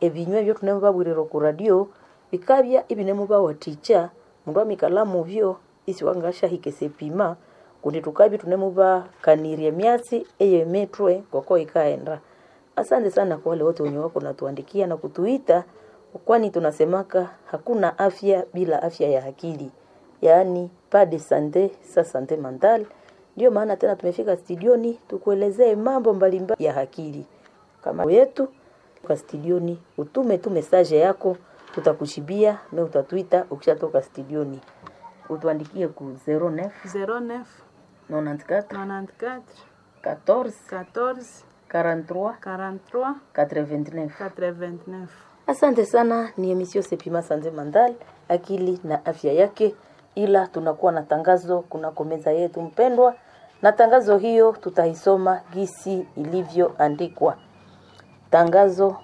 ebinywa ebyo tunamubabwirira ku radio bikabya ibinemubawathikya mundu amikala mubyo isi wangashahika esepima kundi tukabya tunemubakanirya emyatsi eyemitwe ngoko ikaenda asante sana kwa wale wote wenye wako natuandikia na kutuita kwani tunasemaka hakuna afya bila afya ya akili yaani pas de sante sa sante mental ndio maana tena tumefika studioni tukuelezee mambo mbalimbali ya akili kama yetu kwa studioni utume tu message yako tutakushibia na utatuita ukishatoka studioni utuandikie ku 09 09 94 94 14 14 43 43 89 89. Asante sana, ni emisio Sepima Sanze Mandal, akili na afya yake. Ila tunakuwa na tangazo kunako meza yetu mpendwa, na tangazo hiyo tutaisoma gisi ilivyoandikwa. Tangazo: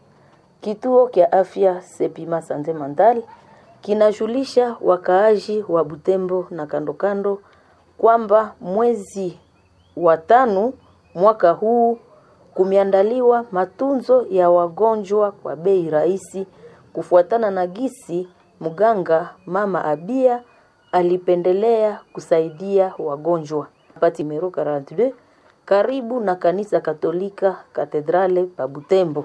kituo kya afya Sepima Sanze Mandal kinajulisha wakaaji wa Butembo na kando kando kwamba mwezi wa tano mwaka huu kumeandaliwa matunzo ya wagonjwa kwa bei rahisi kufuatana na gisi mganga mama Abia alipendelea kusaidia wagonjwa. Pati Mero 42 karibu na kanisa Katolika Katedrale pa Butembo.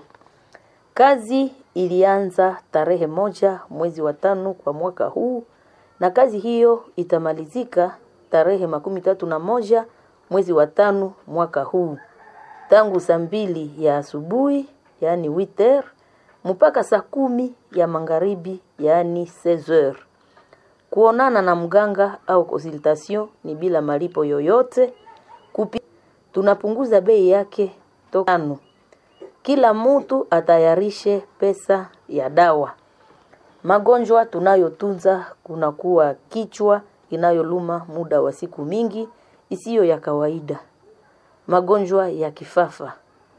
Kazi ilianza tarehe moja mwezi wa tano kwa mwaka huu na kazi hiyo itamalizika tarehe makumi tatu na moja mwezi wa tano mwaka huu tangu saa mbili ya asubuhi yaani witer mpaka saa kumi ya magharibi yaani 16h. Kuonana na mganga au consultation ni bila malipo yoyote. Kupi, tunapunguza bei yake tokano. Kila mtu atayarishe pesa ya dawa. Magonjwa tunayotunza kunakuwa kichwa inayoluma muda wa siku mingi isiyo ya kawaida magonjwa ya kifafa,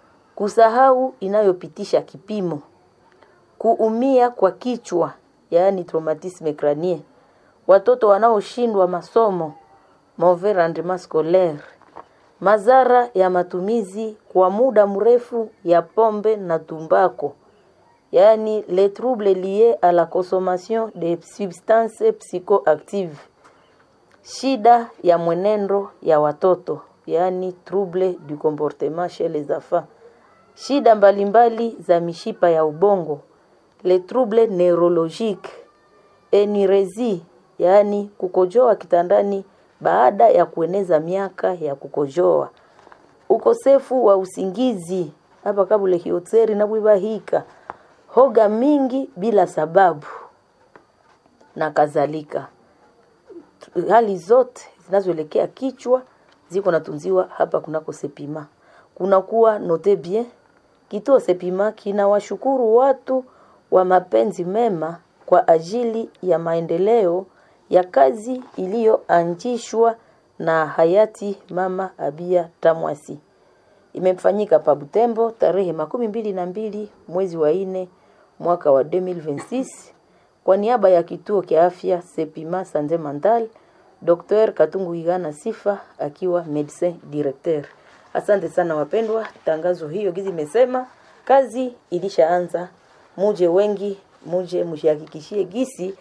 kusahau inayopitisha kipimo, kuumia kwa kichwa yaani traumatisme crânien, watoto wanaoshindwa masomo mauvais rendement scolaire, madhara ya matumizi kwa muda mrefu ya pombe na tumbako, yaani les troubles liés à la consommation de substances psychoactives, shida ya mwenendo ya watoto yaani trouble du comportement chez les enfants, shida mbalimbali za mishipa ya ubongo, les troubles neurologiques, enirezi yaani kukojoa kitandani baada ya kueneza miaka ya kukojoa, ukosefu wa usingizi hapa kabule hiotseri na bwibahika, hoga mingi bila sababu na kadhalika. Hali zote zinazoelekea kichwa ziko natunziwa hapa kunako Sepima. Kunakuwa note bien, kituo Sepima kinawashukuru watu wa mapenzi mema kwa ajili ya maendeleo ya kazi iliyoanzishwa na hayati Mama Abia Tamwasi. Imefanyika pa Butembo tarehe makumi mbili na mbili mwezi wa nne mwaka wa 2026 kwa niaba ya kituo kia afya Sepima Sanze Mandal Dr. Katungu Igana Sifa akiwa medecin directeur. Asante sana wapendwa, tangazo hiyo gizi imesema kazi ilishaanza, muje wengi, muje mshihakikishie gisi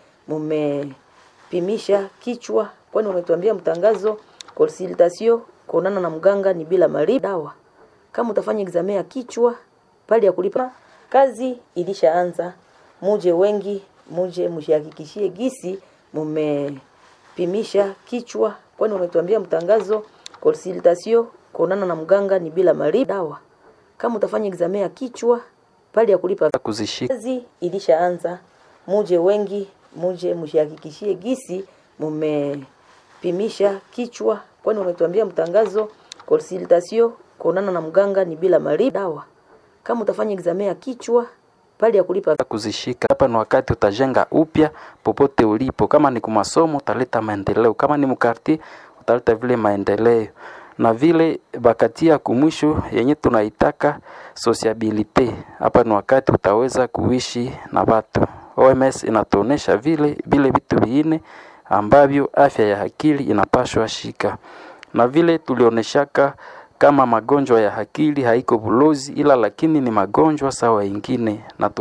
mumepimisha kichwa, kwani wametuambia mtangazo consultation kuonana na mganga ni bila malipo. Dawa kama utafanya examen ya kichwa pale ya kulipa, kazi ilishaanza, muje wengi, muje mshihakikishie gisi mume pimisha kichwa, kwani wametuambia mtangazo consultation kuonana na mganga ni bila malipo. Dawa kama utafanya examen ya kichwa pale ya kulipa kuzishika kazi ilishaanza, muje wengi, muje mshihakikishie gisi mumepimisha kichwa, kwani wametuambia mtangazo consultation kuonana na mganga ni bila malipo. Dawa kama utafanya examen ya kichwa pale ya kulipa kuzishika. Hapa ni wakati utajenga upya popote ulipo. Kama ni kumasomo utaleta maendeleo, kama ni mkarti utaleta vile maendeleo na vile bakatia kumwisho yenye tunaitaka sociabilite. Hapa ni wakati utaweza kuishi na watu. OMS inatuonesha vile vile vitu viine ambavyo afya ya akili inapashwa shika, na vile tulioneshaka kama magonjwa ya akili haiko bulozi, ila lakini ni magonjwa sawa ingine na